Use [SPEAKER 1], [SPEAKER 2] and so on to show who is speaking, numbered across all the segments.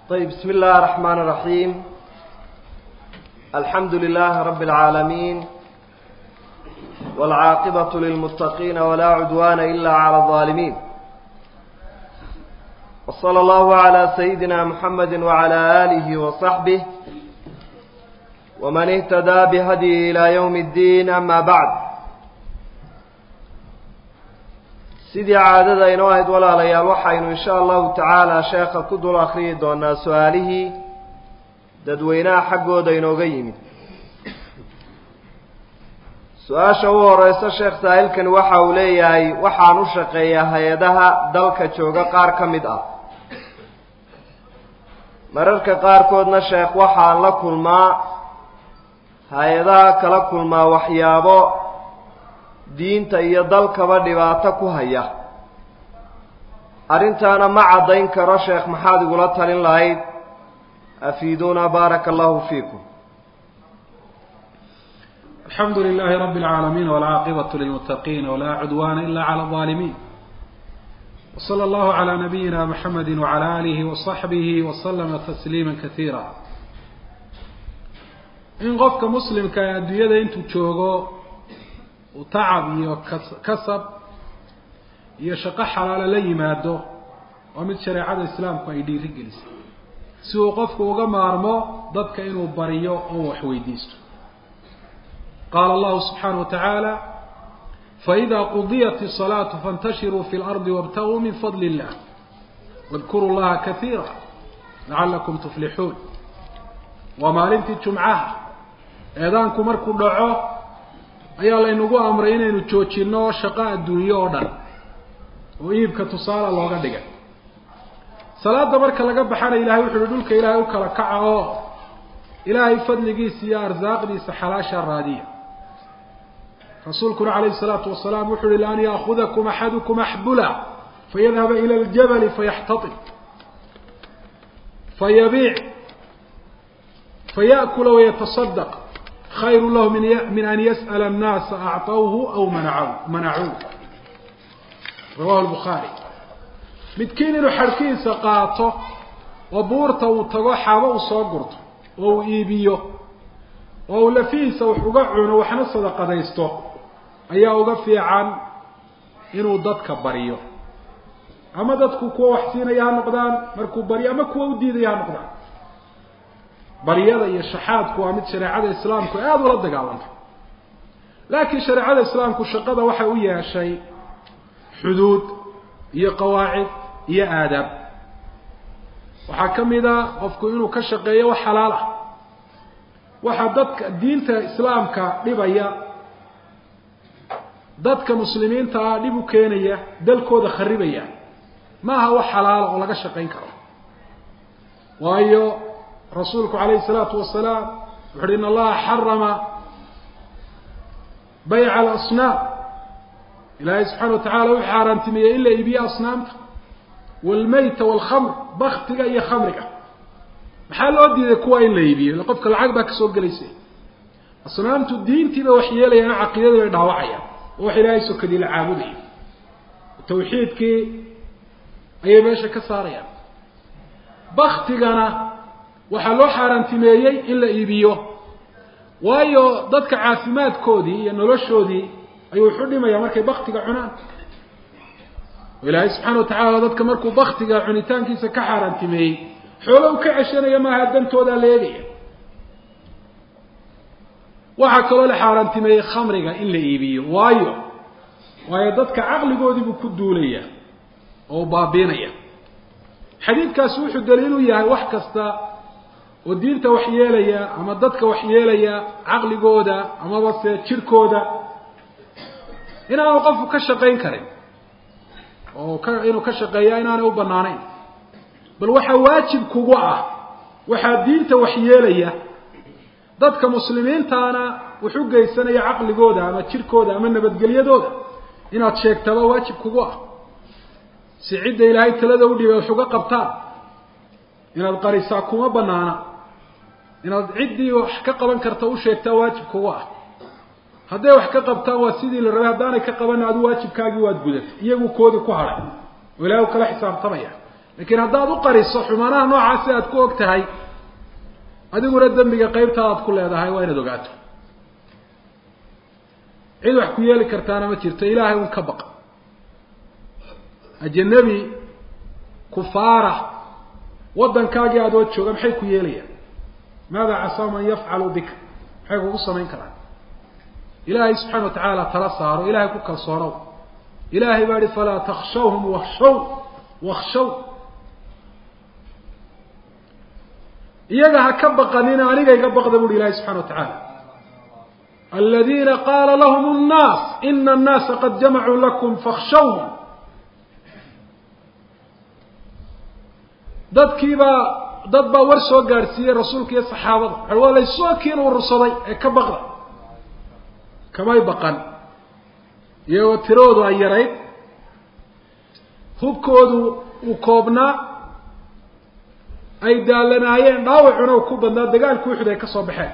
[SPEAKER 1] طيب بسم الله الرحمن الرحيم الحمد لله رب العالمين والعاقبة للمتقين ولا عدوان إلا على الظالمين وصلى الله على سيدنا محمد وعلى آله وصحبه ومن اهتدى بهديه إلى يوم الدين أما بعد sidii caadada inoo ahayd walaalayaal waxaynu insha allahu tacaala sheekha ku dul akhriyi doonaa su-aalihii dadweynaha xaggooda inooga yimid su-aasha u horeysa sheekh saahilkani waxa uu leeyahay waxaan u shaqeeyaa hay-adaha dalka jooga qaar ka mid ah mararka qaarkoodna sheekh waxaan la kulmaa hay-adaha kala kulmaa waxyaabo diinta iyo dalkaba dhibaato ku haya arrintaana ma caddayn karo sheekh maxaad igula talin lahayd afiiduuna baaraka allahu fiikum
[SPEAKER 2] الحمد لله رب العالمين والعاقبة للمتقين ولا عدوان إلا على الظالمين وصلى الله على نبينا محمد وعلى آله وصحبه وسلم تسليما كثيرا إن قفك مسلم كأدوية أنت تشوغو وتعب iyo kasab iyo shaqo xalaalo la yimaado waa mid shareecada islaamku ay dhiiri gelisay si uu qofku uga maarmo dadka inuu bariyo oo wax weydiisto qaala allahu subxaanaه wa tacaala faإida qudiyat الصalaaةu faاntashiruu fi اlardi wاbtaguu min fadli الlah واdkuruu llaha kaiira lacalakum tuflixuun waa maalintii jumcaha eedaanku markuu dhaco ayaa laynagu amray inaynu joojinno shaqo adduunyo oo dhan oo iibka tusaale looga dhigay salaada marka laga baxana ilahay wuxu uhi dhulka ilaahay u kala kaca oo ilaahay fadligiisa iyo arsaaqdiisa xalaasha raadiya rasuulkuna calayhi salaatu wasalaam wuxu uhi laan yaakudakum axadukum axbula fayadhaba ila ljabali fayaxtaib fayabiic faya'kula wayatasadaq khayru lahu min an yas'ala annaasa acطawhu aw manacaw manacuuh rawahu lbukhaari midkiin inuu xadhkiisa qaato oo buurta uu tago xaabo uu soo gurto oo uu iibiyo oo uu lafihiisa wax uga cuno waxna sadaqadaysto ayaa uga fiican inuu dadka baryo ama dadku kuwa wax siinaya ha noqdaan markuu baryo ama kuwa u diidaya ha noqdaan baryada iyo shaxaadku waa mid shareecada islaamku aada ula dagaalantay laakiin shareecada islaamku shaqada waxay u yeeshay xuduud iyo qawaacid iyo aadaab waxaa ka mid a qofku inuu ka shaqeeyo wax xalaal ah waxaa dadka diinta islaamka dhibaya dadka muslimiinta ah dhib u keenaya dalkooda kharibaya ma aha wax xalaala oo laga shaqayn karo waayo rasuulku calayhi الsalaatu wasalaam wuxu uhi in allaha xarama bayca alasnaam ilaahay subxana wa tacala wuxuu xaaraantimeeyey in la iibiyo asnaamta wاlmeyta wاlkhamr baktiga iyo khamriga maxaa loo diiday kuwa in la iibiyo illa qofka lacag baa kasoo gelaysa asnaamtu diintiiba wax yeelayaan caqiidadii bay dhaawacayaan oo wax ilaahay sokadii la caabudayo tawxiidkii ayay meesha ka saarayaan baktigana waxaa loo xaaraantimeeyey in la iibiyo waayo dadka caafimaadkoodii iyo noloshoodii ayuu wuxu dhimaya markay baktiga cunaan oo ilaahay subxaana wa tacaala dadka markuu baktiga cunitaankiisa ka xaaraantimeeyey xoolo u ka ceshanaya maaha dantoodaa la eegaya waxaa kaloo la xaaraantimeeyey khamriga in la iibiyo waayo waayo dadka caqligoodiibuu ku duulaya oo baabiinaya xadiidkaasi wuxuu daliil u yahay wax kasta oo diinta wax yeelaya ama dadka wax yeelaya caqligooda amaba se jirkooda inaanu qofku ka shaqayn karin oo ka inuu ka shaqeeya inaanay u banaanayn bal waxaa waajib kugu ah waxaa diinta wax yeelaya dadka muslimiintaana wax u geysanaya caqligooda ama jirkooda ama nabadgelyadooda inaad sheegtaba waajib kugu ah si cidda ilaahay talada u dhibay wax uga qabtaan inaad qarisaa kuma banaana inaad ciddii wax ka qaban karta u sheegtaa waajib kugu ah hadday wax ka qabtaan waa sidii la rabay haddaanay ka qaban adu waajibkaagii waad gudatay iyagu koodii ku hadhay oo ilahay u kala xisaabtamaya laakiin haddaad u qariso xumaanaha noocaasi aad ku og tahay adiguna dembiga qeybtaadaad ku leedahay waa inaad ogaato cid wax ku yeeli kartaana ma jirto ilaahay un ka baqa ajanabi kufaara waddankaagii adoo jooga maxay ku yeelayaan maada casaa man yafcalu bika maxay kugu samayn karaan ilaahay subxaana wa tacaala tala saaro ilahay ku kalsoonow ilahay baa ihi falaa takshawhum wakshaw wakshaw iyaga ha ka baqanina aniga iga baqda buuhi ilahay subxana wa tacaala aladiina qaala lahum nnaas ina annaasa qad jamacuu lakum fakshawhum dadkiibaa dad baa war soo gaadhsiiyey rasuulka iyo saxaabada waxa waa laysoo kiin urursaday ee ka baqda kamay baqan iyagoo tiradoodu ay yarayd hubkoodu uu koobnaa ay daalanaayeen dhaawacuna u ku badnaa dagaalku uxud ay ka soo baxeen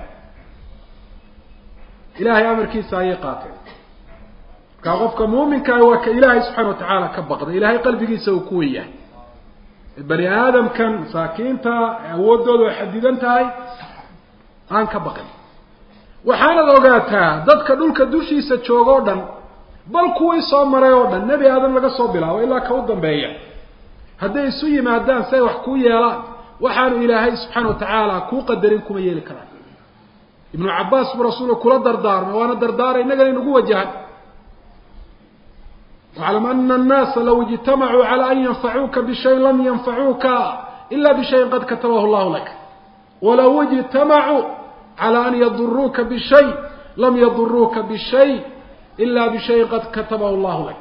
[SPEAKER 2] ilaahay amarkiisa ayay qaateen markaa qofka muuminkaah waa ka ilaahay subxaana wa tacaala ka baqda ilaahay qalbigiisa uu ku wen yahay bani aadamkan masaakiinta awooddooda ay xadidan tahay aan ka baqin waxaanad ogaataa dadka dhulka dushiisa jooga o dhan bal kuwii soo maray oo dhan nebi aadam laga soo bilaabo ilaa ka u dambeeya hadday isu yimaadaan si ay wax kuu yeelaan waxaanu ilaahay subxaana wa tacaala kuu qadarin kuma yeeli karaan ibnu cabbaas buu rasuulka kula dardaarmay waana dardaaray innagana inagu wajahan waclam ana annaasa law ijtamacuu cala an yanfacuuka bishayin lam yanfacuuka ila bishayin qad katabahu llahu lak walaw ijtamacuu cala an yaduruuka bishay lam yaduruuka bishay ila bishayin qad katabahu llahu lak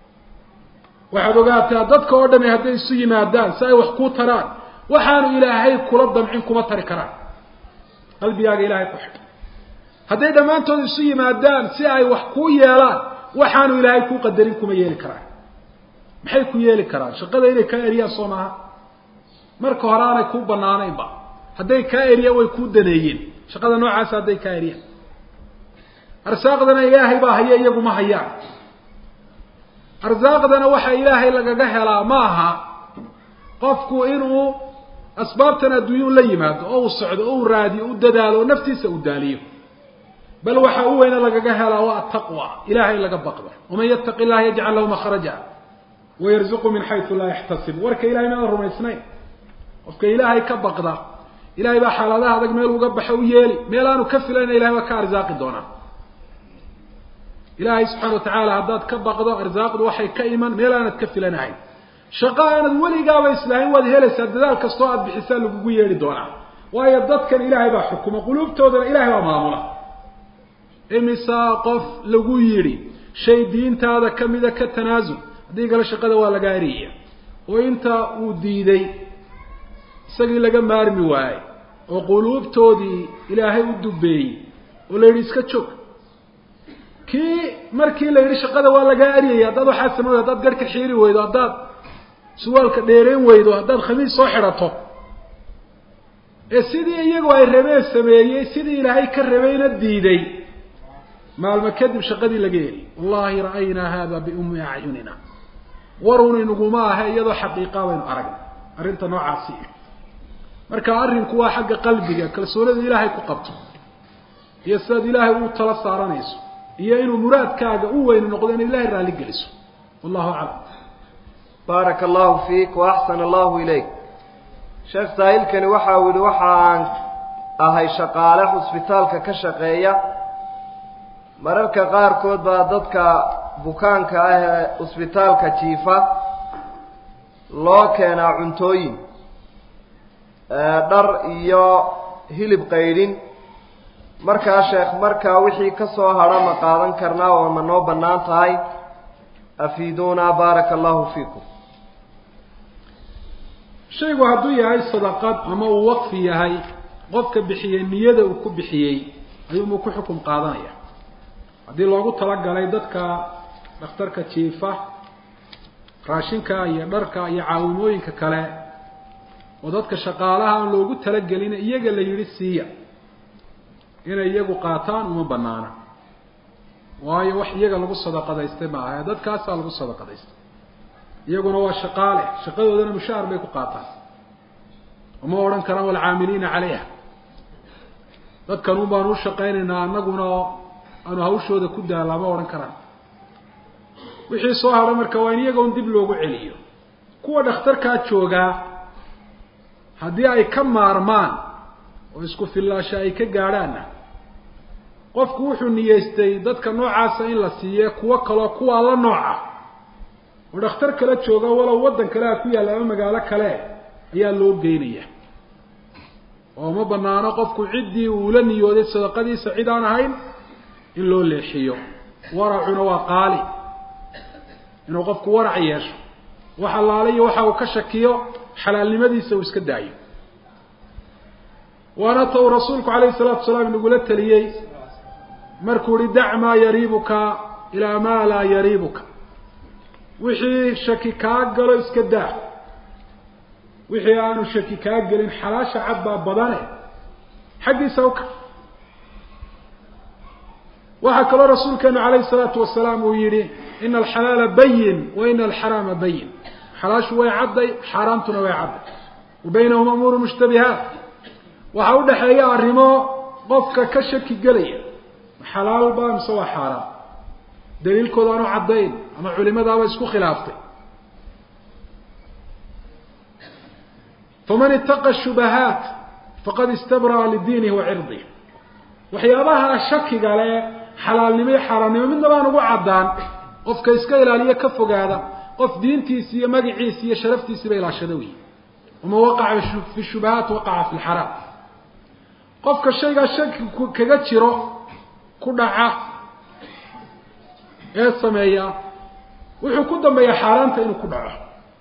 [SPEAKER 2] waxaad ogaataa dadka oo dhami hadday isu yimaadaan si ay wax kuu taraan waxaanu ilaahay kula damcin kuma tari karaan qalbigaaga ilahay ku xidh hadday dhammaantood isu yimaadaan si ay wax kuu yeelaan waxaanu ilaahay kuu qadarin kuma yeeli karaan maxay ku yeeli karaan shaqada inay kaa eriyaan soo maaha marka hore aanay kuu banaanaynba hadday kaa eriyaan way kuu daneeyeen shaqada noocaasa hadday kaa eriyaan arsaaqdana ilaahay baa haya iyagu ma hayaan arsaaqdana waxa ilaahay lagaga helaa ma aha qofku inuu asbaabtan adduunya u la yimaado oo uu socdo oo uu raadiyo u dadaalo oo naftiisa uu daaliyo bal waxa u weyne lagaga helaa waa ataqwa ilahay laga baqdo waman yattaqi illaha yajcal lahu makhraja wayarzuqu min xaysu laa yaxtasib warka ilahay maada rumaysnayn qofka ilaahay ka baqda ilahay baa xaaladaha adag meel uga baxo u yeeli meel aanu ka filayna ilahay waa ka arsaaqi doonaa ilaahay subxana wa tacaala haddaad ka baqdo arsaaqdu waxay ka iman meel aanad ka filanahayn shaqo aanad weligaaba islaahin waad helaysaa dadaal kastoo aada bixisaa lagugu yeedhi doonaa waayo dadkan ilaahay baa xukuma quluubtoodana ilahay baa maamula imisaa qof lagu yidhi shay diintaada kamida ka tanaasul haddii kale shaqada waa laga eriyaya oo inta uu diiday isagii laga maarmi waayey oo quluubtoodii ilaahay u dubeeyey oo la yidhi iska joog kii markii la yidhi shaqada waa lagaa eryaya haddaad waxaa samay haddaad garhka xiiri weydo haddaad suwaalka dheereen weydo haddaad khamiis soo xidhato ee sidii iyagu ay rabeen sameeyey sidii ilaahay ka rabayna diiday maalmo kadib shaqadii laga heli wallahi ra'aynaa hada biumi acyunina warun inaguma ahe iyadoo xaqiiqa baynu aragnay arrinta noocaasi marka arrinku waa xagga qalbiga kalsoonida ilaahay ku qabto iyo sidaad ilaahay u tala saaranayso iyo inuu muraadkaaga u weyni noqdo inaad ilahay raalli geliso wallahu aclam
[SPEAKER 1] baaraka allahu fiik waaxsana allahu ilayk sheekh saahilkani waxa uu yihi waxa aan ahay shaqaale xusbitaalka ka shaqeeya mararka qaarkood baa dadka bukaanka ah ee cusbitaalka jiifa loo keenaa cuntooyin dhar iyo hilib qaydhin markaa sheekh markaa wixii ka soo hadha ma qaadan karnaa oo ma noo bannaan tahay afiiduunaa baaraka allahu fiikum
[SPEAKER 2] shaygu hadduu yahay sadaqad ama uu waqfi yahay qofka bixiyey niyada uu ku bixiyey ayuunbuu ku xukum qaadanaya haddii loogu talagalay dadka dhakhtarka jiifa raashinka iyo dharka iyo caawimooyinka kale oo dadka shaqaalaha aan loogu talagelin iyaga la yidhi siiya inay iyagu qaataan uma banaana waayo wax iyaga lagu sadaqadaystay ma aha dadkaasaa lagu sadaqadaystay iyaguna waa shaqaale shaqadoodana mushaahar bay ku qaataan oma odhan karaan walcaamiliina calayha dadkan un baanu u shaqaynaynaa annaguna aanu hawshooda ku daallaa ma odhan karaan wixii soo hadha marka waa in iyaga un dib loogu celiyo kuwa dhakhtarkaa joogaa haddii ay ka maarmaan oo isku fillaasha ay ka gaadhaanna qofku wuxuu niyeystay dadka noocaasa in la siiye kuwo kaloo kuwaa la nooca oo dhakhtar kale jooga walow waddan kale a ku yaalla ama magaalo kale ayaa loo geynaya oo ma banaano qofku ciddii uula niyooday sadaqadiisa cid aan ahayn in loo leexiyo waracuna waa qaali inuu qofku warac yeesho wax allaale iyo waxa uu ka shakiyo xalaalnimadiisa uu iska daayo waana ta uu rasuulku calayhi salaatu wasalaam inagula teliyey markuu ihi dac maa yariibuka ilaa maa laa yariibuka wixii shaki kaa galo iska daa wixii aanu shaki kaa gelin xalaasha cad baa badane xaggiisa uka waxaa kaloo rasuulkeenu calayhi salaatu wasalaam uu yihi ina alxalaala bayin wa ina alxaraama bayin xalaashu way cadday xaaraamtuna way cadday wa baynahuma umuuru mushtabihaat waxaa udhaxeeya arrimo qofka ka shaki gelaya xalaal ba mise waa xaaraam daliilkooda aanu caddayn ama culimadaaba isku khilaaftay faman itaqa shubahaat faqad istabra'a lidiinihi wa cirdih waxyaabaha shakiga le xalaalnimo iyo xaaraamnimo midna baan ugu caddaan qofka iska ilaaliyo ka fogaada qof diintiisi iyo magaciisi iyo sharaftiisiiba ilaashada wey waman waqaca fi shubahaat waqaca fi lxaraam qofka shaygaa shaki kaga jiro ku dhaca ee sameeya wuxuu ku dambeeyaa xaaraanta inuu ku dhaco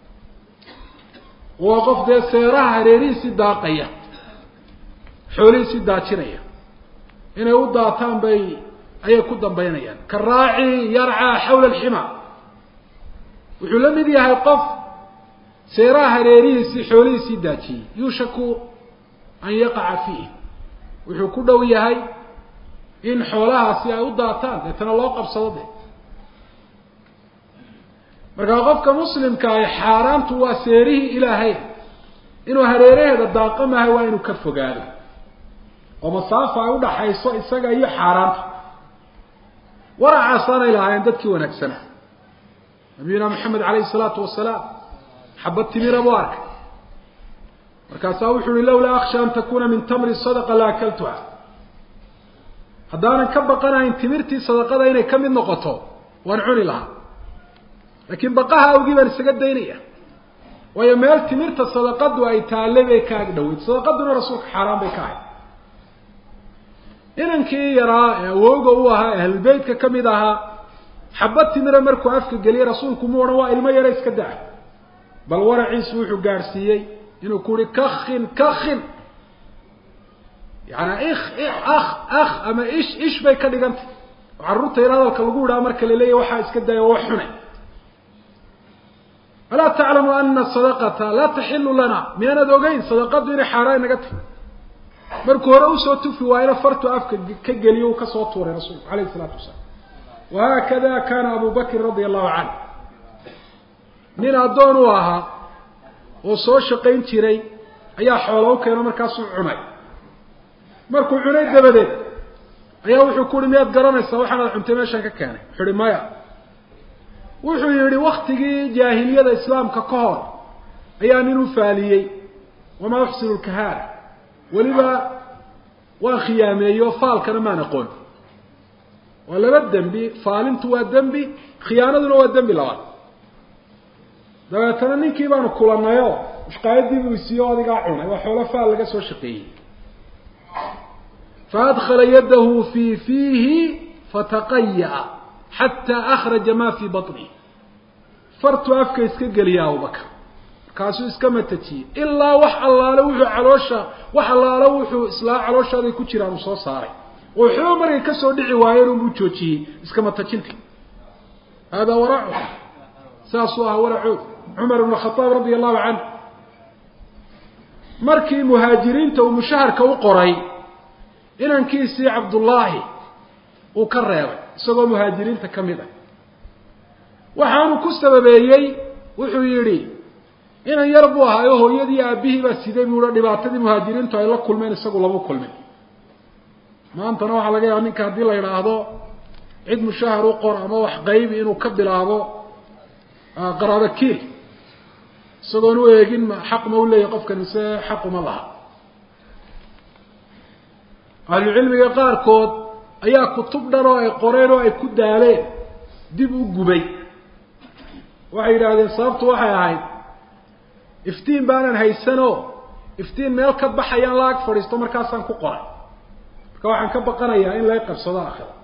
[SPEAKER 2] waa qof dee seeraha hareerihiisii daaqaya xoolihiisii daajinaya inay u daataan bay ayay ku dambaynayaan ka raaci yarcaa xawla alxima wuxuu la mid yahay qof seeraha hareerihiisii xoolihiisii daajiyey yuushaku an yaqaca fiih wuxuu ku dhow yahay in xoolahaasi ay u daataan deetana loo qabsado de markaa qofka muslimka ahi xaaraantu waa seerihii ilaahay inuu hareeraheeda daaqo maaha waa inuu ka fogaado oo masaafa ay udhaxayso isaga iyo xaaraanta waracaasaanay lahaayeen dadkii wanaagsana nabiyuna maxamed calayhi salaatu wasalaam xabad timira buu arkay markaasaa wuxuu uhi lawlaa aksha an takuna min tamri sadaqa la akaltuha haddaanan ka baqanahayn timirtii sadaqada inay ka mid noqoto waan cuni lahaa laakiin baqaha awgii baan isaga daynaya waayo meel timirta sadaqadu ay taalle bay ka ag dhaweyd sadaqaduna rasuulka xaaraan bay ka ahayd inankii yaraa ee awooga u ahaa ahlulbeytka ka mid ahaa xabad timira markuu afka geliyey rasuulku mu odhan waa ilmo yara iska daa bal waraciisu wuxuu gaadhsiiyey inuu ku uhi kakin kakin yaani ik ak ak ama ish ish bay ka dhigantay oo carruurta yar hadalka lagu idhaha marka la leeyahy waxaa iska daya wax xune alaa taclamu ana sadaqata laa taxilu lana miyaanad ogeyn sadaqadu inay xaaraan inaga tahy markuu hore usoo tufi waayna fartu afka ka geliyo uu kasoo tuuray rasuulku alayhi isalaatu wasalaam wahaakada kana abu bakrin radia allahu canhu nin addoon u ahaa oo soo shaqayn jiray ayaa xoola u keeno markaasuu cunay markuu cunay dabadeed ayaa wuxuu ku uhi miyaad garanaysaa waxaanaad cuntay meeshaan ka keenay wuxuu uhi maya wuxuu yihi waktigii jaahiliyada islaamka ka hor ayaa nin u faaliyey wamaa uxsinu lkahaana weliba waan khiyaameeyo faalkana maan aqoon waa laba dembi faalintu waa dembi khiyaanaduna waa dembi labaad dabeetana ninkii baanu kulanayo mushqaayadii buu isiiyo adigaa cunay waa xoolo faal laga soo shaqeeyey faadkala yadahu fii fiihi fataqayaa xataa akhraja ma fii baطnih fartuu afka iska geliya abubakar markaasuu iska matajiyey ilaa wax allaale wuxuu caloosha wax allaale wuxuu islaa calooshaada ku jiraan uu soo saaray oo waxba markay kasoo dhici waayeen unbuu joojiyey iska matajinta hada waracu saasuu ahaa waracood cumar ibn khaaab radia allahu canhu markii muhaajiriinta uu mushaharka u qoray inankiisii cabdullaahi uu ka reebay isagoo muhaajiriinta ka mid ah waxaanu ku sababeeyey wuxuu yidhi inan yar buu ahaayo hooyadii aabihii baa siday buu hi dhibaatadii muhaajiriintu ay la kulmeen isagu lama kulmin maantana waxaa laga yaaba ninka haddii la yidhaahdo cid mushahar u qor ama wax qaybi inuu ka bilaabo qaraabo kiil isagoon u eegin ma xaq ma u leeyahy qofkan mise xaquma laha ahlucilmiga qaarkood ayaa kutub dhan oo ay qoreen oo ay ku daaleen dib u gubay waxay yidhaahdeen sababtu waxay ahayd iftiin baanan haysanoo iftiin meel ka baxayaan la ag fadhiisto markaasaan ku qoray marka waxaan ka baqanayaa in lay qabsado akhira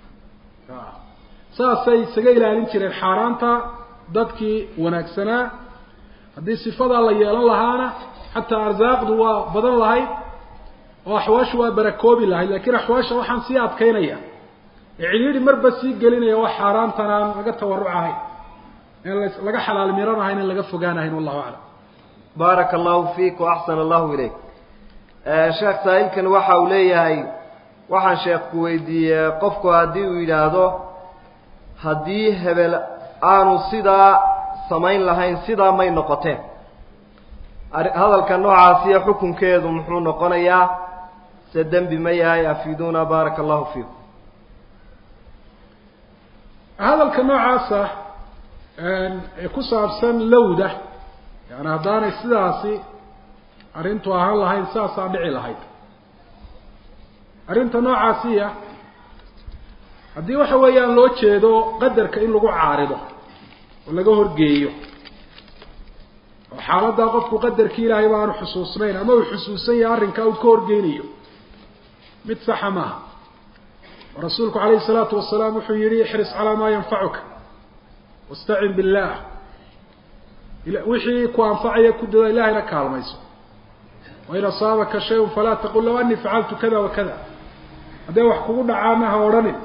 [SPEAKER 2] saasay isaga ilaalin jireen xaaraanta dadkii wanaagsanaa haddii sifadaa la yeelan lahaana xataa arsaaqdu waa badan lahayd oo axwaashu waa barakoobi lahayd lakiin axwaasha waxaan sii adkaynaya ee cidhiidhi marba sii gelinaya wax xaaraantan aan laga tawaruc ahayn en laga xalaal miran ahayn in laga fogaanahayn wallahu aclam
[SPEAKER 1] baaraka allahu fiik waaxsana allahu ilayk sheekh saa'ilkan waxa uu leeyahay waxaan sheekku weydiiyey qofku haddii uu yidhaahdo haddii hebel aanu sidaa samayn lahayn sidaa may noqoteen hadalka noocaasiyo xukunkeedu muxuu noqonayaa se dembi ma yahay afiiduuna baaraka allahu fiikum
[SPEAKER 2] hadalka noocaasa ee ku saabsan lowda yani haddaanay sidaasi arrintu ahaan lahayn saasaa dhici lahayd arrinta noocaasiya haddii waxa weeyaan loo jeedo qadarka in lagu caarido oo laga horgeeyo oo xaaladdaa qofku qadarkii ilaahay ba aanu xusuusnayn ama uu xusuusan yahay arrinkaa uu ka horgeynayo mid saxa maaha oo rasuulku calayhi isalaatu wasalaam wuxuu yihi ixris calaa maa yanfacuka wastacin billah wixii ku anfacaya ku dada ilahayna kaalmayso wain asaabaka shayun falaa taqul low anii facaltu kada wa kada hadday wax kugu dhacaana ha odhanin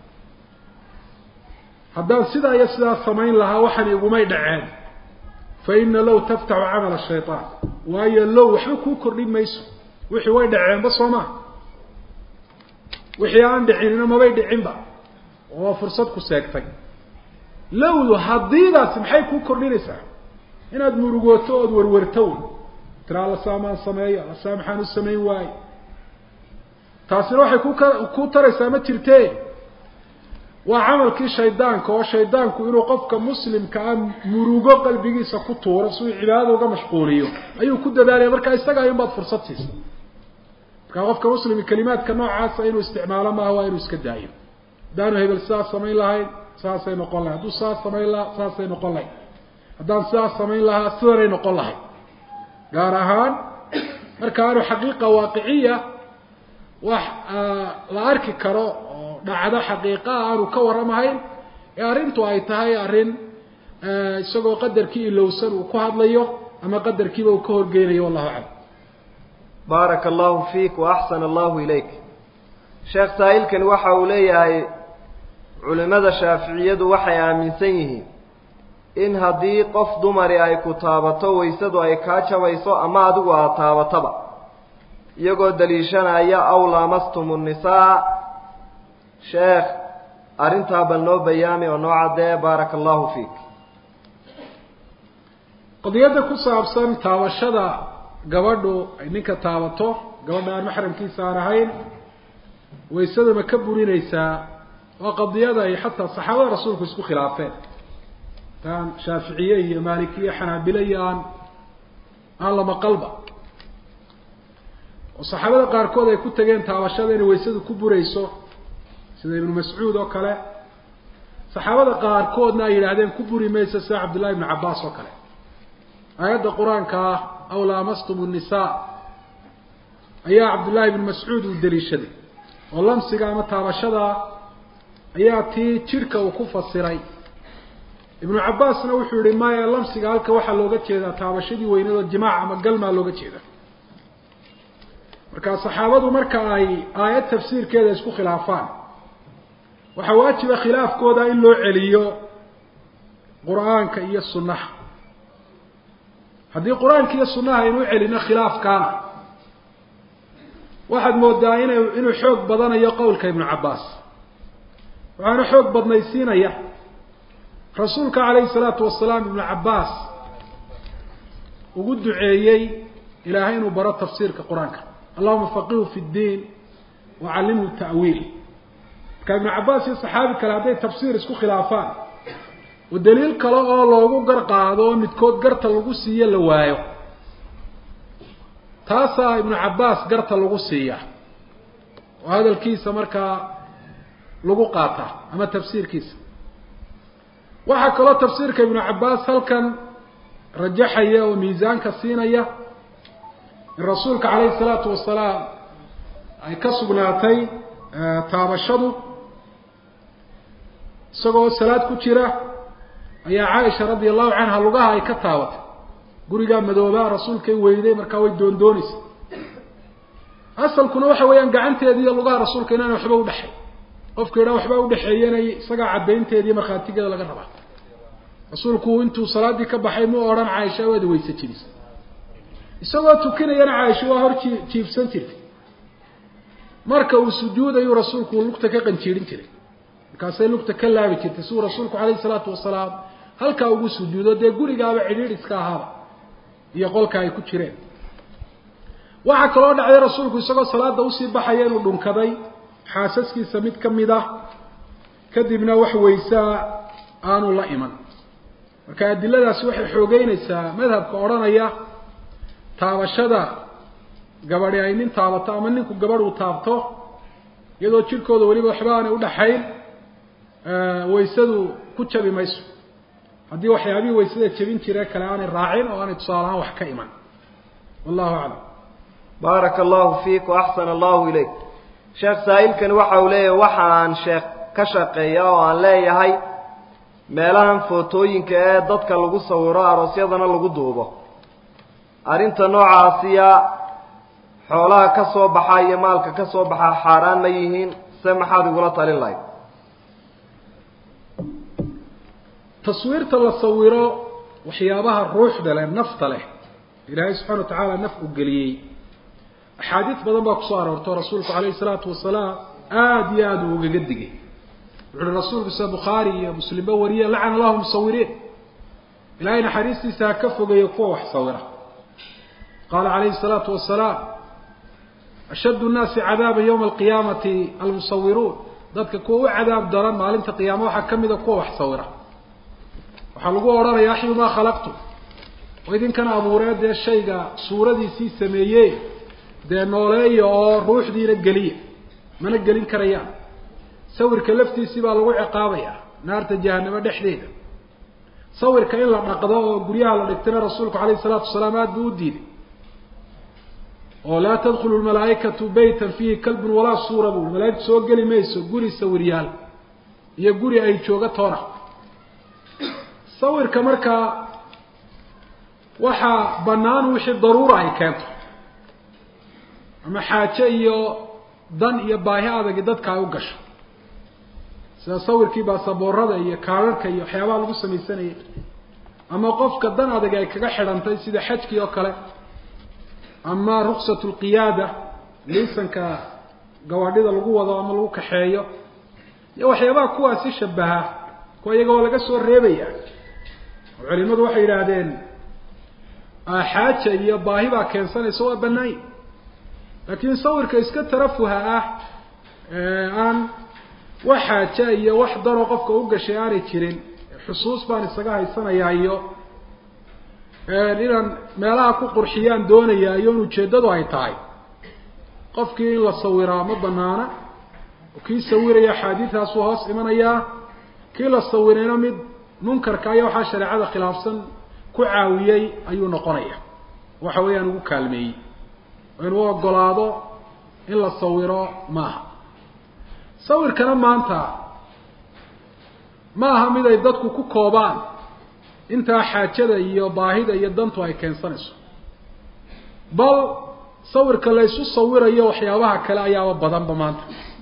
[SPEAKER 2] haddaan sidaa iyo sidaa samayn lahaa waxaan igumay dhaceen fa ina low taftaxu camala shayطaan waayo low waxba kuu kordhin mayso wixii way dhaceenba soo maa wixii aan dhicinina mabay dhicinba oo fursad ku seegtay lowdu haddiidaasi maxay kuu kordhinaysaa inaad murugooto ood warwarto tiraa la saamaan sameeyo la saamaxaan u samayn waayo taasina waxay ku ka ku taraysaa ma jirtee waa camalkii shaydaanka oo shaydaanku inuu qofka muslimka ah murugo qalbigiisa ku tuuro si uu cibaadada uga mashquuliyo ayuu ku dadaalaya marka isaga ayun baad fursad siisa markaa qofka muslimi kelimaadka noocaasa inuu isticmaalo maaha waa inuu iska daayo haddaanu hebel sidaas samayn lahayn saasay noqon lahay hadduu sidaas samayn lahaa saasay noqon lahay haddaan sidaas samayn lahaa sidanay noqon lahay gaar ahaan marka aanu xaqiiqa waaqiciya wax la arki karo oo dhacdo xaqiiqaa aanu ka warramahayn ee arrintu ay tahay arrin isagoo qadarkii ilowsan uu ku hadlayo ama qadarkiiba uu ka horgeynayo wallahu aclam
[SPEAKER 1] baaraka allahu fiik waaxsana allahu ilayk sheekh saa'ilkani waxa uu leeyahay culimada shaaficiyadu waxay aaminsan yihiin in haddii qof dumari ay ku taabato waysadu ay kaa jabayso ama adigu aad taabataba iyagoo daliishanaya aw laamastum nnisaa sheekh arrintaa bal noo bayaami oo noo caddee baaraka allahu fiik
[SPEAKER 2] qadiyadda ku saabsan taabashada gabadhu ay ninka taabato gabadha aan maxramkiisa aan ahayn waysada ma ka burinaysaa waa qadiyada ay xataa saxaabada rasuulku isku khilaafeen taan shaaficiye iyo maalikiye xanaabile iyo aan aan lama qalba oo saxaabada qaarkood ay ku tageen taabashada inay waysadu ku burayso sida ibnu mascuud oo kale saxaabada qaarkoodna ay yidhaahdeen ku buri mayso sida cabdullahi ibnu cabbaas oo kale aayadda qur-aanka ah aw laamastum nnisaa ayaa cabdullaahi ibnu mascuud uu daliishaday oo lamsiga ama taabashada ayaa tii jidhka uu ku fasiray ibnu cabbaasna wuxuu yihi maya lamsiga halka waxaa looga jeedaa taabashadii weynadoo jimaac ama galmaa looga jeeda marka saxaabadu marka ay aayad tafsiirkeeda isku khilaafaan waxaa waajiba khilaafkooda in loo celiyo qur-aanka iyo sunnaha haddii qur-aanka iyo sunnaha aynu u celino khilaafkaana waxaad moodaa ina inuu xoog badanayo qowlka ibnu cabbaas waxaana xoog badnaysiinaya rasuulka calayhi salaatu wasalaam ibnu cabbaas ugu duceeyey ilaahay inuu baro tafsiirka qur-aanka allahuma faqihu fi ddiin wacallimhu ta'wiil marka ibnu cabbaas iyo saxaabi kale hadday tafsiir isku khilaafaan oo daliil kale oo loogu gar qaado oo midkood garta lagu siiyo la waayo taasaa ibnu cabbaas garta lagu siiya oo hadalkiisa markaa lagu qaataa ama tafsiirkiisa waxaa kaloo tafsiirka ibnu cabbaas halkan rajaxaya oo miisaanka siinaya in rasuulka calayhi salaatu wasalaam ay ka sugnaatay taabashadu isagoo salaad ku jira ayaa caaisha radia allahu canha lugaha ay ka taabatay gurigaa madoobaa rasuulkay weyday markaa way doondoonaysa asalkuna waxa weeyaan gacanteedi iyo lugaha rasuulka inaana waxba udhexay qofka idhaa waxba udhexeeyanay isagaa caddaynteediiyo markhaatigeeda laga rabaa rasuulku intuu salaaddii ka baxay mu odhan caaisha waad weyse jirisa isagoo tukinayana caaisha waa hor ji jiibsan jirtay marka uu sujuudayuu rasuulku lugta ka qanjiirin jiray markaasay lugta ka laabi jirtay siuu rasuulku calayhi salaatu wasalaam halkaa ugu sujuudo dee gurigaaba cidhiidh iska ahaaba iyo qolka ay ku jireen waxaa kaloo dhacday rasuulku isagoo salaada usii baxaya inuu dhunkaday xaasaskiisa mid ka mid ah kadibna wax weysaa aanu la iman marka adiladaasi waxay xoogeynaysaa madhabka odhanaya taabashada gabadhi ay nin taabato ama ninku gabadh uu taabto iyadoo jirkooda weliba waxba aanay udhaxayn waysadu ku jabi mayso haddii waxyaabihii waysada jebin jire kale aanay raacin oo aanay tusaale ahaan wax ka iman wallahu aclam
[SPEAKER 1] baaraka allahu fiik waaxsana allahu ilayk sheekh saa'ilkani waxa uu leeyahay waxa aan sheekh ka shaqeeya oo aan leeyahay meelahan footooyinka ee dadka lagu sawiro aroosyadana lagu duubo arrinta noocaasiya xoolaha ka soo baxa iyo maalka ka soo baxa xaaraan ma yihiin se maxaad igula talin lahayd
[SPEAKER 2] taswiirta la sawiro waxyaabaha ruuxda leh nafta leh ilaahay subxana wa tacaala naf u geliyey axaadiis badan baa kusoo aroorto rasuulku calayhi salaatu wasalaam aada iyo aada uu ugaga digay wuxu uhi rasuulku sida bukhaari iyo muslimba wariye lacana allahu musawiriin ilaahay naxariistiisa ha ka fogeeyo kuwa wax sawira qaala calayhi الsalaatu wasalaam ashaddu nnaasi cadaaba yowma alqiyaamati almusawiruun dadka kuwa u cadaab daran maalinta qiyaama waxaa ka mida kuwa wax sawira waxaa lagu odhanaya axyu maa khalaqtu oo idinkana abuuree dee shayga suuradiisii sameeye dee nooleeya oo ruuxdiina geliya mana gelin karayaan sawirka laftiisii baa lagu ciqaabaya naarta jahanamo dhexdeeda sawirka in la dhaqdo oo guryaha la dhigtana rasuulku calayhi salaatu wasalaam aada buu u diiday oo laa tadkhulu lmalaa'ikatu beytan fiihi kalbun walaa suura buu malaa'igtu soo geli mayso guri sawiryaal iyo guri ay jooga toona sawirka markaa waxaa bannaan wixii daruura ay keento ama xaaje iyo dan iyo baahi adagi dadka ay u gasho sida sawirkii baasaboorada iyo kaararka iyo waxyaabaha lagu samaysanayay ama qofka dan adag ay kaga xidhantay sida xajkii oo kale ama ruksat lqiyaada liisanka gawaadhida lagu wado ama lagu kaxeeyo iyo waxyaabaha kuwaasi shabaha kuwa iyagoo laga soo reebaya oo culimadu waxay yidhaahdeen xaaja iyo baahi baa keensanaysa waa banaanya laakiin sawirka iska tarafuha ah aan wax xaaja iyo wax daroo qofka u gashay aanay jirin xusuus baan isaga haysanayaa iyo inaan meelaha ku qurxiyaan doonayaa iyo in ujeeddadu ay tahay qofkii in la sawiraa ma banaana oo kii sawiraya axaadiidaasuu hoos imanayaa kii la sawirayna mid munkarka aya waxaa shareecada khilaafsan ku caawiyey ayuu noqonaya waxa weeyaan ugu kaalmeeyey oo inuu ogolaado in la sawiro maaha sawirkana maanta ma aha mid ay dadku ku koobaan intaa xaajada iyo baahida iyo dantu ay keensanayso bal sawirka la ysu sawirayo waxyaabaha kale ayaaba badanba maanta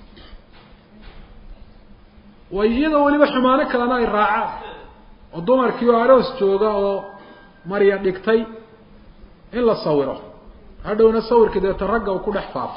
[SPEAKER 2] way iyadoo weliba xumaano kalena ay raacaan oo dumarkii oo aroos jooga oo marya dhigtay in la sawiro hadhowna sawirkii deeta ragga uu ku dhex faafo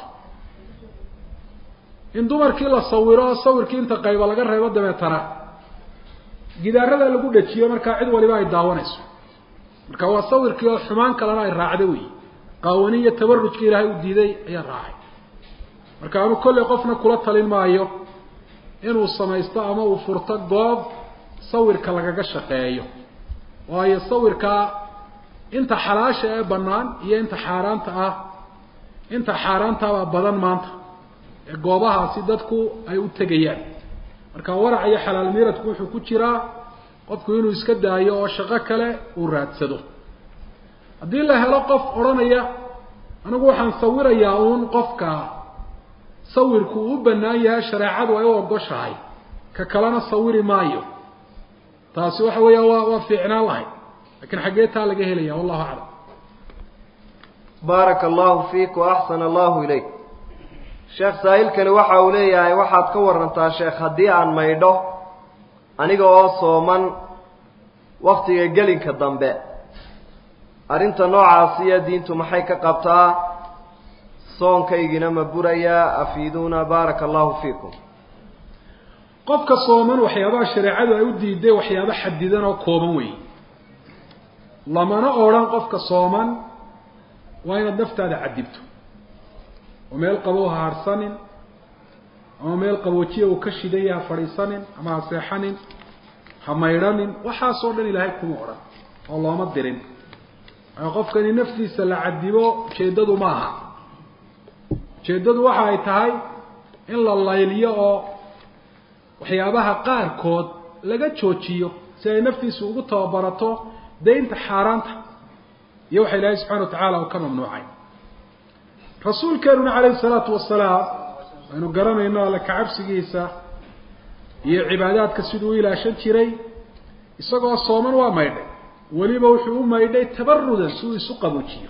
[SPEAKER 2] in dumarkii la sawiro sawirkii inta qayba laga reebo dabeetana gidaarada lagu dhajiyo markaa cid waliba ay daawanayso marka waa sawirkii oo xumaan kalena ay raacda wey qaawani iyo tabarujka ilaahay u diiday ayaa raacay marka anu kolley qofna kula talin maayo inuu samaysto ama uu furto goob sawirka lagaga shaqeeyo waayo sawirkaa inta xalaasha ee bannaan iyo inta xaaraanta ah inta xaaraantabaa badan maanta ee goobahaasi dadku ay u tegayaan marka warac iyo xalaal miiradku wuxuu ku jiraa qofku inuu iska daayo oo shaqo kale uu raadsado haddii la helo qof odhanaya anigu waxaan sawirayaa uun qofka sawirku uu u bannaan yahay shareecadu ay u ogoshahay ka kalena sawiri maayo taasi waxa weeya waa waa fiicnaan lahayd lakiin xaggee taa laga helaya wallahu aclam
[SPEAKER 1] baaraka allahu fiik wa axsana allahu ilayk sheekh saahilkani waxa uu leeyahay waxaad ka warantaa sheekh haddii aan maydho aniga oo sooman waktiga gelinka dambe arrinta noocaasiya diintu maxay ka qabtaa soonkaygina ma burayaa afiiduuna baaraka allahu fiikum
[SPEAKER 2] qofka sooman waxyaabaha shareecadu ay u diiday waxyaaba xadidan oo kooban weeye lamana odhan qofka sooman waa inaad naftaada cadibto oo meel qabow ha harhsanin ama meel qaboojiya uu ka shidaya ha fadhiisanin ama ha seexanin ha maydhanin waxaasoo dhan ilaahay kuma odhan oo looma dirin waayo qofkani naftiisa la cadibo ujeeddadu ma aha ujeeddadu waxa ay tahay in la layliyo oo waxyaabaha qaarkood laga joojiyo si ay naftiisu ugu tababarato daynta xaaraanta iyo waxa ilaahay subxana wa tacaala uu ka mamnuucay rasuulkeenuna calayhi salaatu wasalaam aynu garanayno alle kacabsigiisa iyo cibaadaadka siduu u ilaashan jiray isagoo sooman waa maydhay weliba wuxuu u maydhay tabarudan si uu isu qaboojiyo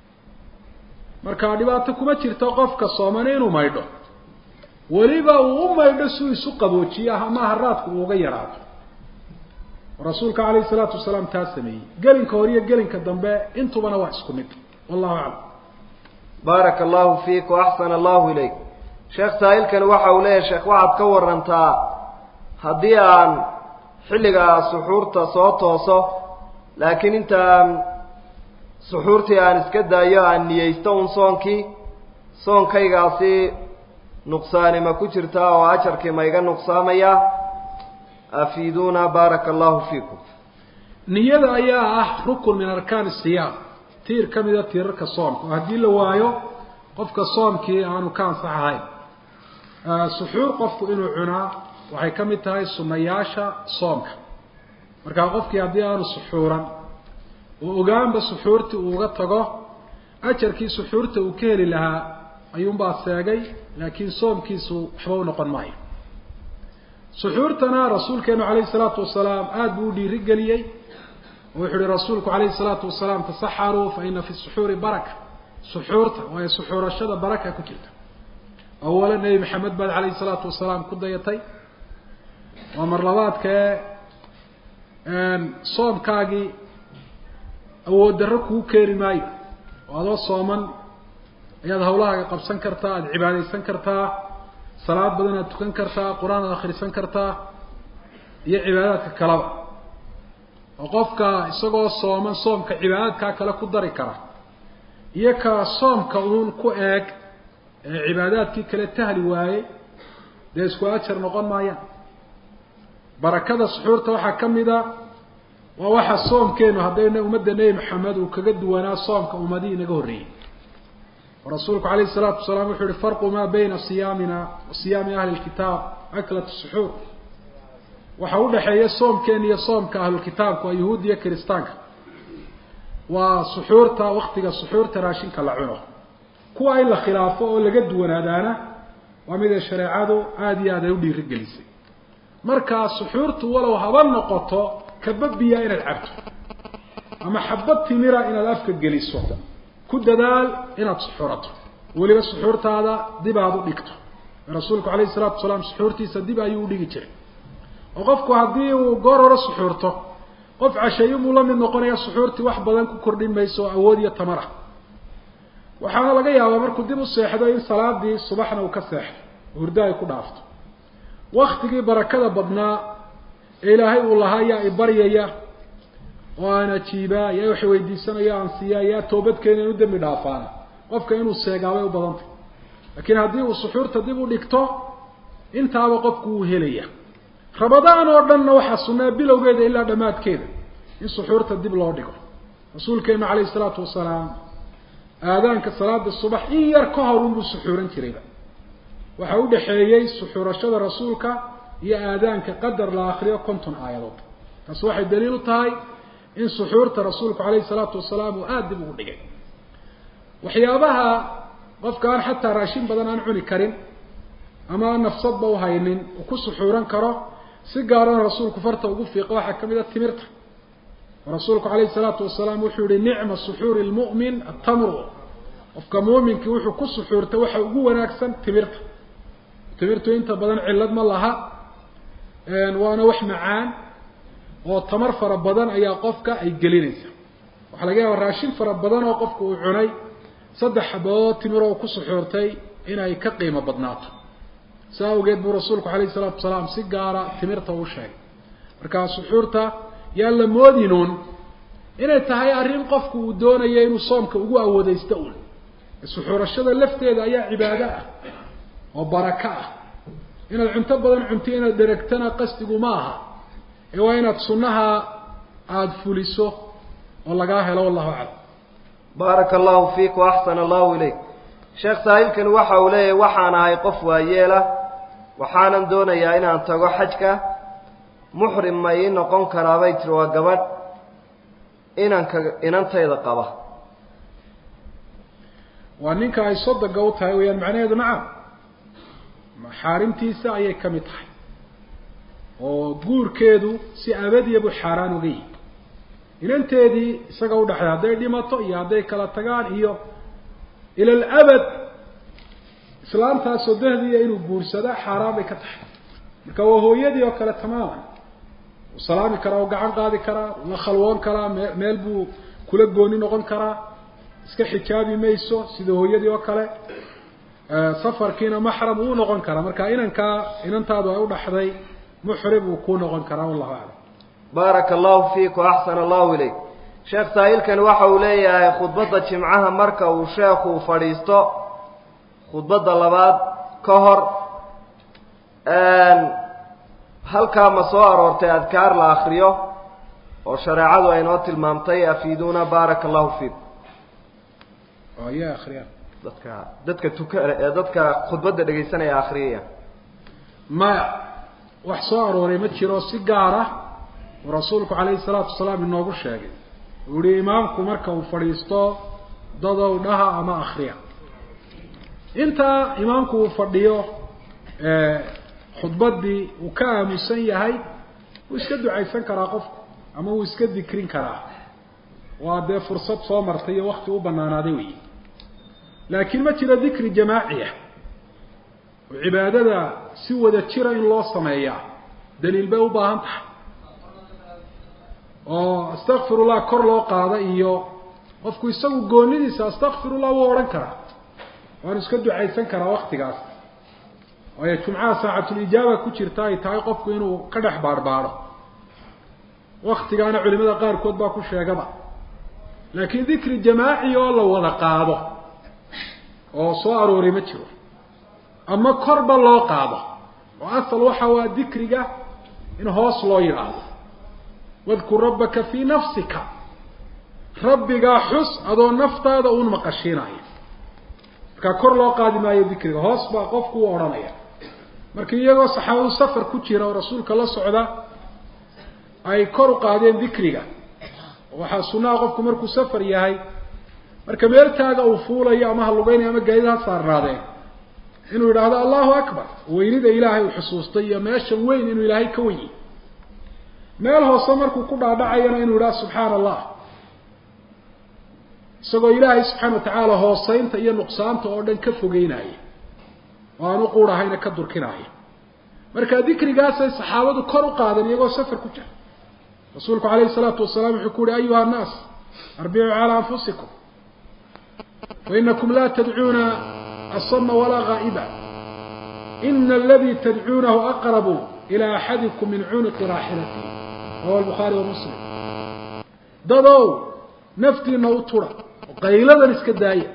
[SPEAKER 2] marka dhibaato kuma jirto qofka soomane inuu maydho weliba uu u maydho si uu isu qaboojiyo ama haraadku uu uga yaraado rasuulka calayhi salaatu wasalaam taa sameeyey gelinka hore iyo gelinka dambe intubana waa isku mid wallahu aclam
[SPEAKER 1] baaraka allahu fiik wa axsana allahu ilayk sheekh saahilkani waxa uu leeyahay sheekh waxaad ka warantaa haddii aan xilligaa suxuurta soo tooso laakiin intaan suxuurtii aan iska daayo aan niyeysto un soonkii soonkaygaasi nuqsaani ma ku jirtaa oo ajarkii ma iga nuqsaamaya afiiduuna baaraka allahu fiikum
[SPEAKER 2] niyada ayaa ah rukun min arkaan siyaam tiir ka mida tiirarka soomka oo haddii la waayo qofka soomkii aanu ka ansax ahayn suxuur qofku inuu cunaa waxay ka mid tahay sunayaasha soomka markaa qofkii haddii aanu suxuuran oo ogaanba suxuurtii uu uga tago ajarkii suxuurta uu ka heli lahaa ayuunbaa seegay laakiin soomkiisu waxba u noqon maayo suxuurtana rasuulkeenu calayhi salaatu wasalaam aada buu u dhiiri geliyey oo wuxuu uhi rasuulku calayhi salaatu wasalaam tasaxaruu fa ina fi suxuuri baraka suxuurta waayo suxuurashada baraka ku jirta awala nebi maxamed baad calayhi salaatu wasalaam ku dayatay waa mar labaadkae soomkaagii awood darro kugu keeni maayo oo adoo sooman ayaad hawlahaaga qabsan kartaa aada cibaadaysan kartaa salaad badan aad tukan kartaa qur-aan aad akhrisan kartaa iyo cibaadaadka kaleba oo qofka isagoo sooman soomka cibaadaadkaa kale ku dari kara iyo ka soomka uun ku eeg ee cibaadaadkii kale tahli waaye dee isku ajar noqon maayaan barakada suxuurta waxaa ka mid a waa waxa soomkeenu haddayna ummadda nebi maxamed uu kaga duwanaa soomka ummadihii inaga horreeyey oo rasuulku calayhi salaatu wasalaam wuxuu yihi farqu maa bayna siyaamina wa siyaami ahli lkitaab aklat suxuur waxa udhaxeeya soomkeena iyo soomka ahlulkitaabka waa yahuud iyo kiristaanka waa suxuurta waktiga suxuurta raashinka la cuno kuwa in la khilaafo oo laga duwanaadaana waa mid ay shareecadu aada iyo aad ay u dhiiri gelisay markaa suxuurtu walow haba noqoto kababiya inaad cabto ama xabad timira inaad afka geliso ku dadaal inaad suxuurato weliba suxuurtaada dib aad u dhigto rasuulku calayhi salaatu wasalaam suxuurtiisa dib ayuu udhigi jiray oo qofku haddii uu goor hore suxuurto qof casheeyunbuu la mid noqonaya suxuurtii wax badan ku kordhin mayso oo awood iyo tamar ah waxaana laga yaabaa markuu dib u seexdo in salaadii subaxna uu ka seexdo hurdo ay ku dhaafto waktigii barakada badnaa ee ilaahay uu lahaa yaa ibaryaya oo aan ajiibaa yaa wax weydiisanayo aan siiyaa yaa toobadkeena inu dembi dhaafaana qofka inuu seegaabay u badantay laakiin haddii uu suxuurta dib u dhigto intaaba qofku wuu helaya rabadaan oo dhanna waxaa sunnaa bilowgeeda ilaa dhammaadkeeda in suxuurta dib loo dhigo rasuulkeenu calayhi isalaatu wasalaam aadaanka salaada subax in yar ka hor unbuu suxuuran jirayba waxaa u dhexeeyey suxuurashada rasuulka iyo aadaanka qadar la akriyo konton aayadood taas waxay daliil u tahay in suxuurta rasuulku calayhi salaatu wasalaam uu aada dib ugu dhigay waxyaabaha qofka aan xataa raashin badan aan cuni karin ama aan nafsadba u haynin uu ku suxuuran karo si gaarana rasuulku farta ugu fiiqa waxaa ka mid a timirta rasuulku calayhi salaatu wasalaam wuxuu yihi nicma suxuuri lmu'min atamru qofka muuminkii wuxuu ku suxuurtay waxa ugu wanaagsan timirta timirtu inta badan cillad ma laha waana wax macaan oo tamar fara badan ayaa qofka ay gelinaysa waxaa laga yaaba raashin fara badan oo qofka uu cunay saddex xabadood timiroo ku suxuurtay inay ka qiimo badnaato saa awgeed buu rasuulku calayhi salaatu wasalaam si gaara timirta u sheegay markaa suxuurta yaan la moodinuun inay tahay arrin qofku uu doonayo inuu soomka ugu awoodeysto un suxuurashada lafteeda ayaa cibaado ah oo barako ah inaad cunto badan cunto inaad dheragtana qasdigu ma aha ee waa inaad sunnaha aada fuliso oo lagaa helo wallahu aclam
[SPEAKER 1] baaraka allahu fiik wa axsana allahu ilayk sheekh saahilkani waxa uu leeyahay waxaan ahay qof waayeela waxaanan doonayaa inaan tago xajka muxrim ma ii noqon karaa bay tiri waa gabadh inanka inantayda qaba
[SPEAKER 2] waa ninka ay sodoga u tahay weyaan macnaheedu nacam maxaarimtiisa ayay ka mid tahay oo guurkeedu si abadiya buu xaaraan uga yihi inanteedii isaga udhaxday hadday dhimato iyo hadday kala tagaan iyo ila alabad islaamtaas sodohdiiya inuu guursadaa xaaraan bay ka tahay marka waa hooyadii oo kale tamaaman uu salaami karaa u gacan qaadi karaa la khalwoon karaa mee meel buu kula gooni noqon karaa iska xijaabi mayso sida hooyadii oo kale safarkiina maxram uu noqon karaa marka inankaa inantaadu ay udhaxday muxrim uu ku noqon karaa wallahu aclam
[SPEAKER 1] baaraka allahu fiik wa axsana allahu ilayk sheekh saahilkani waxa uu leeyahay khudbadda jimcaha marka uu sheekhu fadhiisto khudbadda labaad ka hor halkaa ma soo aroortay adkaar la akriyo oo shareecadu ay noo tilmaamtay afiiduuna baaraka allahu fiikum
[SPEAKER 2] ya akriyaan
[SPEAKER 1] dadka dadka tuka ee dadka khudbadda dhegaysanaya akriyaya
[SPEAKER 2] maya wax soo arooray ma jiro si gaar ah uu rasuulku calayhi salaatu wasalaam inoogu sheegay uu yihi imaamku marka uu fadhiisto dadow dhaha ama akriya intaa imaamku uu fadhiyo khudbaddii uu ka aamusan yahay wuu iska ducaysan karaa qofku ama wuu iska dikrin karaa waa dee fursad soo martay iyo wakti u banaanaaday wey laakiin ma jiro dikri jamaaciya oo cibaadada si wada jira in loo sameeyaa daliil bay u baahan tahay oo astakfirullah kor loo qaada iyo qofku isagu goonidiisa astakfirullah wuu odhan karaa waanu iska ducaysan karaa waktigaas waayo jumcaha saacatulijaaba ku jirta ay tahay qofku inuu ka dhex baadhbaadho waktigaana culimada qaarkood baa ku sheegaba laakiin dikri jamaaci oo la wada qaado oo soo arooray ma jiro ama korba loo qaado oo asal waxa waa dikriga in hoos loo yidhaahdo wadkur rabbaka fii nafsika rabbigaa xus adoo naftaada uun maqashiinaya markaa kor loo qaadi maayo dikriga hoos baa qofku u odhanaya marka iyagoo saxaabadu safar ku jira oo rasuulka la socda ay kor u qaadeen dikriga waxaa sunnaha qofku markuu safar yahay marka meeltaaga uu fuulayo ama ha lugeynayo ama gaadida ha saarnaadeen inuu yidhaahdo allahu akbar weynida ilaahay uu xusuustay iyo meeshan weyn inuu ilaahay ka wenyi meel hoose markuu ku dhaadhacayana inuu yidhahdo subxaana allah isagoo ilaahay subxaana watacaala hooseynta iyo nuqsaanta oo dhan ka fogeynaya oo aan u quudhahayna ka durkinaya marka dikrigaasay saxaabadu kor u qaadeen iyagoo safar ku jira rasuulku calayhi salaatu wasalaam wuxuu ku uhi ayuha annaas arbicuu calaa anfusikum wainakum laa tadcuuna asama walaa gaa'iba ina aladii tadcuunahu aqrabu ilaa axadikum min cunuqi raaxilatihi rawa albukhaari wa muslim dadow naftiina u tura oo qayladan iska daaya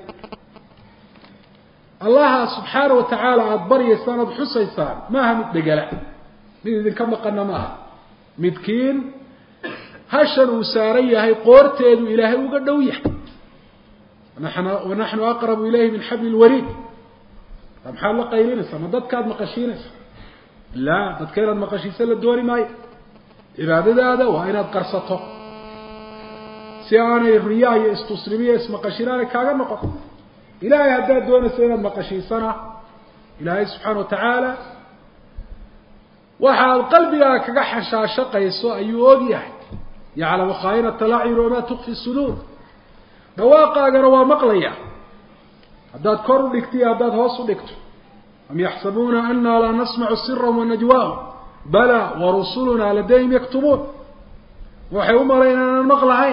[SPEAKER 2] allaha subxaana wa tacaala aada baryaysaan oada xusaysaan maaha mid dhegala mid idinka maqana maaha midkiin hashan uu saaran yahay qoorteedu ilaahay uga dhow yahay wanaxnu aqrabu ilayhi min xabli lwariid maxaad la qaylinaysaa ma dadkaad maqashiinaysa laa dadka inaad maqashiisa la dooni maayo cibaadadaada waa inaad qarsato si aanay riyaa iyo istusnimiyo ismaqashin aanay kaaga noqon ilaahay haddaad doonayso inaad maqashiisana ilaahay subxaana wa tacaala waxaad qalbigaaga kaga xashaashaqayso ayuu og yahay yaclamu khaa'inata lacyun wamaa tukfi suduur dhawaaqaagana waa maqlaya haddaad kor u dhigto iyo haddaad hoos u dhigto am yaxsabuuna ana laa nasmacu sirahum wanajwaahum bala warusulunaa ladayhim yaktubuun waxay u malayn inaanan maqlahayn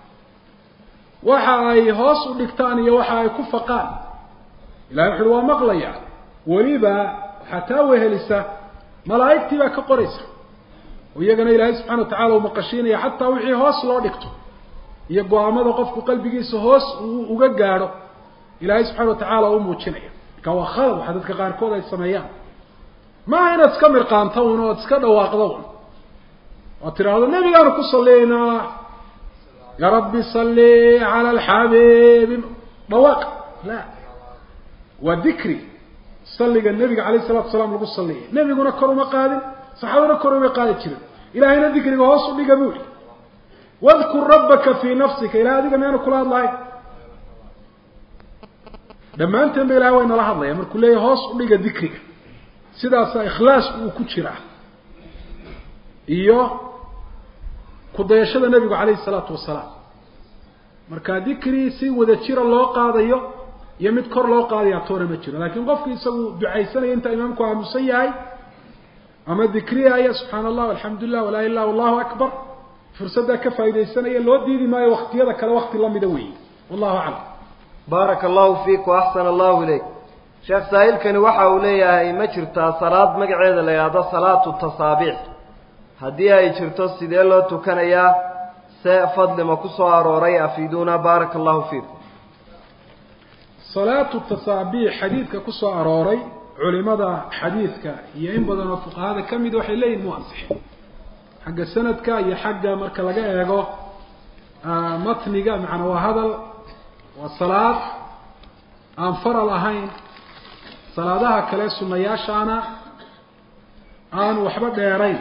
[SPEAKER 2] waxa ay hoos u dhigtaan iyo waxa ay ku faqaan ilahay wuxuuhi waa maqlaya weliba waxaa taa wehelisa malaa'igtii baa ka qoraysa oo iyagana ilaahay subxana wa tacala uu maqashiinaya xataa wixii hoos loo dhigto iyo go-aamada qofku qalbigiisa hoos uu uga gaadho ilaahay subxana wa tacaala u muujinaya marka waa khalad waxa dadka qaarkood ay sameeyaan maaha inaad iska mirqaanto un ood iska dhawaaqdo un ood tidhaahdo nebigaanu ku salliynaa ya rabbi salli cala alxabiibi dhawaaq la waa dikri salliga nebiga calayh salatu salaam lagu salliyay nebiguna kor uma qaadin saxaabaduna kor uma qaadi jirin ilahayna dikriga hoos u dhiga buu yihi wadkur rabbaka fii nafsika ilahay adiga meanu kula hadlahay dhammaanteen ba ilahay way nala hadlaya markuu leeyahy hoos u dhiga dikriga sidaasaa ikhlaasku uu ku jiraa iyo kudayashada nebigu calayhi salaatu wasalaam marka dikri si wada jira loo qaadayo iyo mid kor loo qaadaya toona ma jiro laakiin qofki isagu ducaysanaya inta imaamku aamusan yahay ama dikriyaya subxaana allah alxamdu lilah walaa ilah allahu akbar fursaddaa ka faa'idaysanaya loo diidi maayo waktiyada kale wakti lamida weeye wallahu aclam
[SPEAKER 1] baaraka allahu fiik waaxsana allahu ilayk sheekh saa'ilkani waxa uu leeyahay ma jirtaa salaad magaceeda la yidhaahdo salaatu tasaabiix haddii ay jirto sidee loo tukanayaa se fadlima ku soo arooray afiiduuna baaraka allahu fiikum
[SPEAKER 2] salaatu tasaabiix xadiidka ku soo arooray culimada xadiidka iyo in badan oo fuqahada ka mid waxay leeyihin mu ansixin xagga sanadka iyo xagga marka laga eego matniga macnaa waa hadal waa salaad aan faral ahayn salaadaha kale sunayaashaana aan waxba dheerayn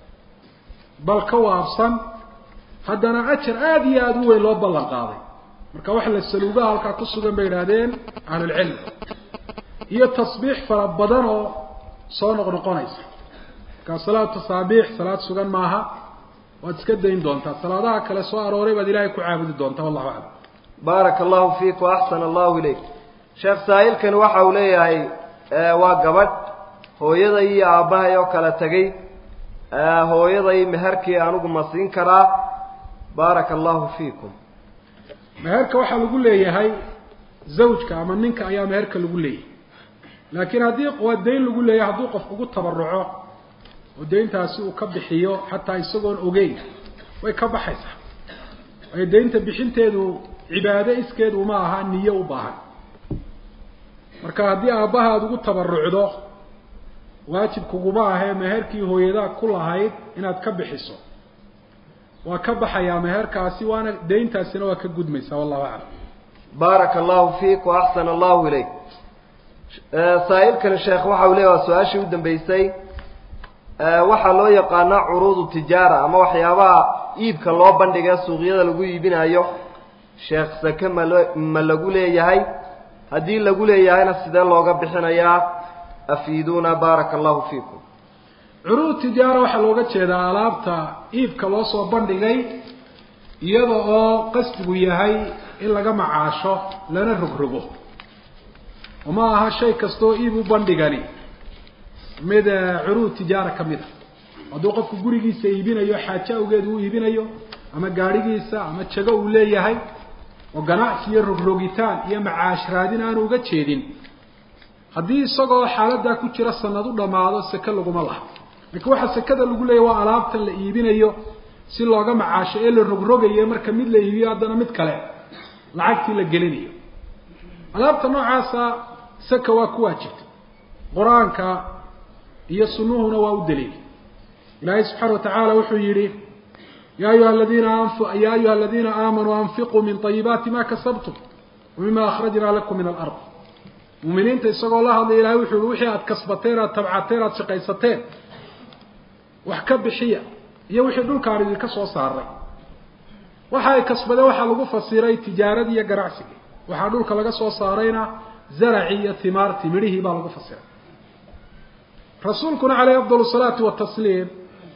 [SPEAKER 2] bal ka waabsan haddana ajar aada iyo aada u weyn loo ballan qaaday marka wax la saluugaha halkaa ku sugan bay idhaahdeen ahlulcilm iyo tasbiix fara badan oo soo noqnoqonaysa markaa salaatu tasaabiix salaad sugan maaha waad iska dayn doontaa salaadaha kale soo arooray baad ilaahay ku caabudi doontaa wallahu aclam
[SPEAKER 1] baaraka allahu fiik waaxsana allahu ilayk sheekh saa'ilkani waxa uu leeyahay waa gabadh hooyaday iyo aabbahay oo kala tegay hooyaday meherkii anigu ma siin karaa baaraka allahu fiikum
[SPEAKER 2] meherka waxaa lagu leeyahay zawjka ama ninka ayaa meherka lagu leeyahay laakiin haddii waa dayn lagu leeyahay hadduu qof ugu tabaruco oo dayntaasi uu ka bixiyo xataa isagoon ogeyn way ka baxaysaa waayo daynta bixinteedu cibaado iskeed uma aha niyo u baahan marka haddii aabbaha aada ugu tabarucdo waajib kuguma ahee meherkii hooyadaa ku lahayd inaad ka bixiso waa ka baxayaa meherkaasi waana dayntaasina waa ka gudmaysaa wallahu aclam
[SPEAKER 1] baaraka allahu fiik waaxsana allahu ilayk saa'ilkani sheekh waxa uu leeya waa su-aashii u dambeysay waxaa loo yaqaanaa curuudu tijaara ama waxyaabaha iibka loo bandhiga suuqyada lagu iibinayo sheekh sake malo ma lagu leeyahay haddii lagu leeyahayna sidee looga bixinayaa afiiduuna baaraka allahu fiikum
[SPEAKER 2] curuud tijaara waxaa looga jeedaa alaabta iibka loo soo bandhigay iyada oo qasdigu yahay in laga macaasho lana rogrogo uma aha shay kastaoo iib u bandhigani mid curuud tijaara ka mid a hadduu qofku gurigiisa iibinayo xaajo awgeed uu iibinayo ama gaadhigiisa ama jago uu leeyahay oo ganacsi iyo rogrogitaan iyo macaash raadin aanu uga jeedin haddii isagoo xaaladaa ku jira sanad u dhammaado seke laguma laha laakiin waxaa sekada lagu leeyahy waa alaabtan la iibinayo si looga macaasho ee la rogrogayo marka mid la iibiyo haddana mid kale lacagtii la gelinayo alaabta noocaasa saka waa ku waajibta qur-aanka iyo sunuhuna waa u daliil ilaahay subxaana wa tacaala wuxuu yihi ya ayuha ladina ya ayuha aladiina aamanuu anfiquu min طayibaati ma kasabtum wamima akhrajnaa lakum min alard muminiinta isagoo la hadlay ilahay wuxuu yihi wixii aad kasbateen aad tabcateen aad shaqaysateen wax ka bixiya iyo wixii dhulkaan idinka soo saaray waxa ay kasbadeen waxaa lagu fasiray tijaaradii iyo ganacsigii waxaa dhulka laga soo saarayna zaracii iyo timaartii midhihii baa lagu fasiray rasuulkuna caleyh afdal salaati watasliim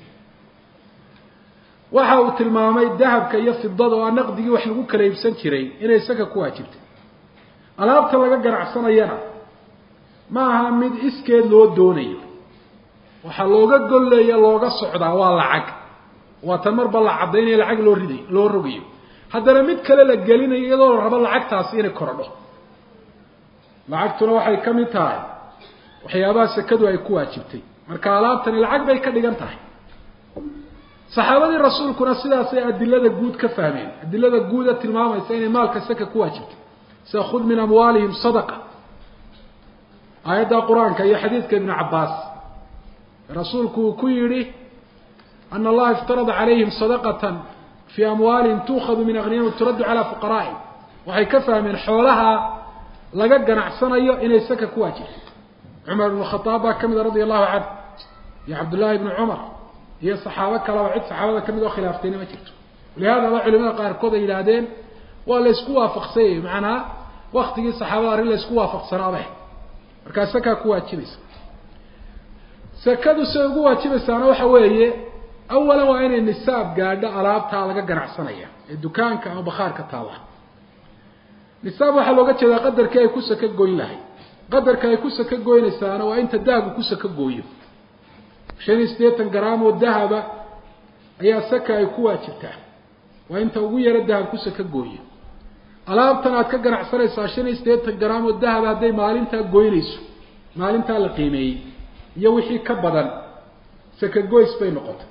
[SPEAKER 2] waxa uu tilmaamay dahabka iyo fidada oo naqdigii wax lagu kala iibsan jiray inay saka ku waajibtay alaabta laga ganacsanayana ma aha mid iskeed loo doonayo waxaa looga golleeya looga socdaa waa lacag waa tan marba la caddaynaya lacag loo riday loo rogayo haddana mid kale la gelinayo iyadoo la rabo lacagtaasi inay korodho lacagtuna waxay ka mid tahay waxyaabaha sekadu ay ku waajibtay marka alaabtani lacag bay ka dhigan tahay saxaabadii rasuulkuna sidaasay adilada guud ka fahmeen adilada guuda tilmaamaysa inay maalka saka ku waajibtay sida khud min amwaalihim sadaqa aayadda qur-aanka iyo xadiidka ibnu cabbaas rasuulku uu ku yidhi ana allaha iftarada calayhim sadaqatan fii amwaalihim tuukhadu min akhniyahim turaddu calaa fuqaraa'ihim waxay ka fahmeen xoolaha laga ganacsanayo inay saka ku waajibtay cumar ibnu khadaab baa ka mida radia allahu canhu iyo cabdullaahi ibnu cumar iyo saxaabo kaleba cid saxaabada ka mid oo khilaaftayna ma jirto walihaadaba culimada qaarkood ay yidhaahdeen waa la ysku waafaqsanyay macnaa waktigii saxaabada arrin la ysku waafaqsanaabeh markaa sakaa ku waajibaysa sakadu siday ugu waajibaysaana waxa weeye awalan waa inay nisaab gaadho alaabtaa laga ganacsanaya ee dukaanka ama bakhaarka taalla nisaab waxaa looga jeedaa qadarkii ay ku saka goyn lahay qadarka ay ku saka goynaysaana waa inta dahabku ku saka gooyo shan iyo siddeetan garaam oo dahaba ayaa saka ay ku waajibtaa waa inta ugu yaro dahab ku saka gooyo alaabtan aad ka ganacsanaysaa shan iyo siddeetan garaam oo dahaba hadday maalintaa goynayso maalintaa la qiimeeyey iyo wixii ka badan saka goys bay noqotay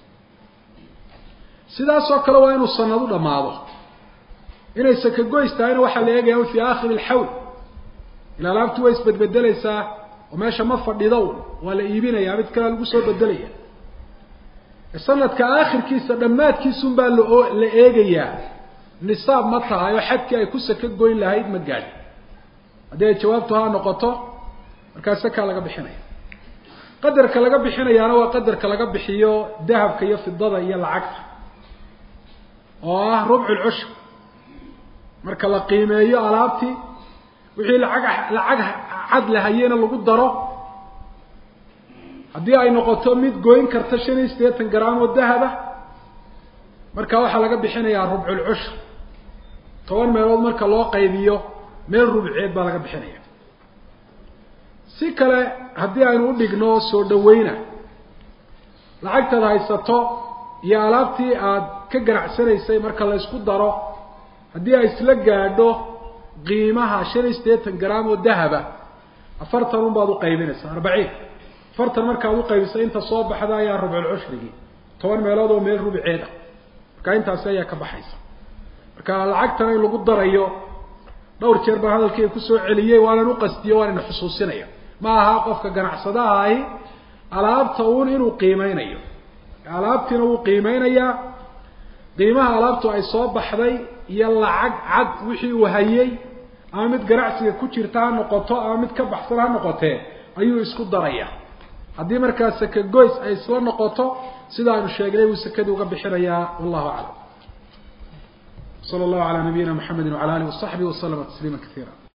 [SPEAKER 2] sidaasoo kale waa inuu sanadu dhammaado inay saka goys tahayna waxaa la eegaya fii aakhiri alxawl ila alaabtu way isbedbedelaysaa oo meesha ma fadhido waa la iibinayaa mid kalea lagu soo bedelaya sanadka aakhirkiisa dhammaadkiisun baa lao la eegayaa nisaab ma tahay oo xadkii ay ku saka goyn lahayd ma gaadhi haddii ay jawaabtu haa noqoto markaa sakaa laga bixinaya qadarka laga bixinayaana waa qadarka laga bixiyo dahabka iyo fidada iyo lacagta oo ah rubcu lcushur marka la qiimeeyo alaabtii wixii lacag lacag cad lahayena lagu daro haddii ay noqoto mid goyn karta shan iyo siddeetan garaam oo dahaba marka waxaa laga bixinayaa rubculcushur toban meelood marka loo qaybiyo meel rubceed baa laga bixinaya si kale haddii aynu u dhigno soo dhaweyna lacagtaad haysato iyo alaabtii aad ka ganacsanaysay marka la ysku daro haddii ay isla gaadho qiimaha shan iyo siddeetan garaam oo dahaba afartan un baad uqaybinaysaa arbaciin afartan markaad uqaybisa inta soo baxda ayaa rubculcushrigii toban meelood oo meel rubceeda marka intaasi ayaa ka baxaysa marka lacagtana in lagu darayo dhowr jeer baan hadalkii kusoo celiyey waanan uqastiyo waan ina xusuusinaya ma aha qofka ganacsadaha ahi alaabta uun inuu qiimeynayo alaabtiina wuu qiimeynayaa qiimaha alaabtu ay soo baxday iyo lacag cad wixii uu hayay ama mid ganacsiga ku jirta ha noqoto ama mid ka baxsan ha noqotee ayuu isku daraya haddii markaa saka goys ay isla noqoto sida aynu sheegnay buu sakadii uga bixinayaa wallahu aclam sala allahu calaa nabiyina mxamedi wala alihi wasaxbihi waslama tasliima kaiira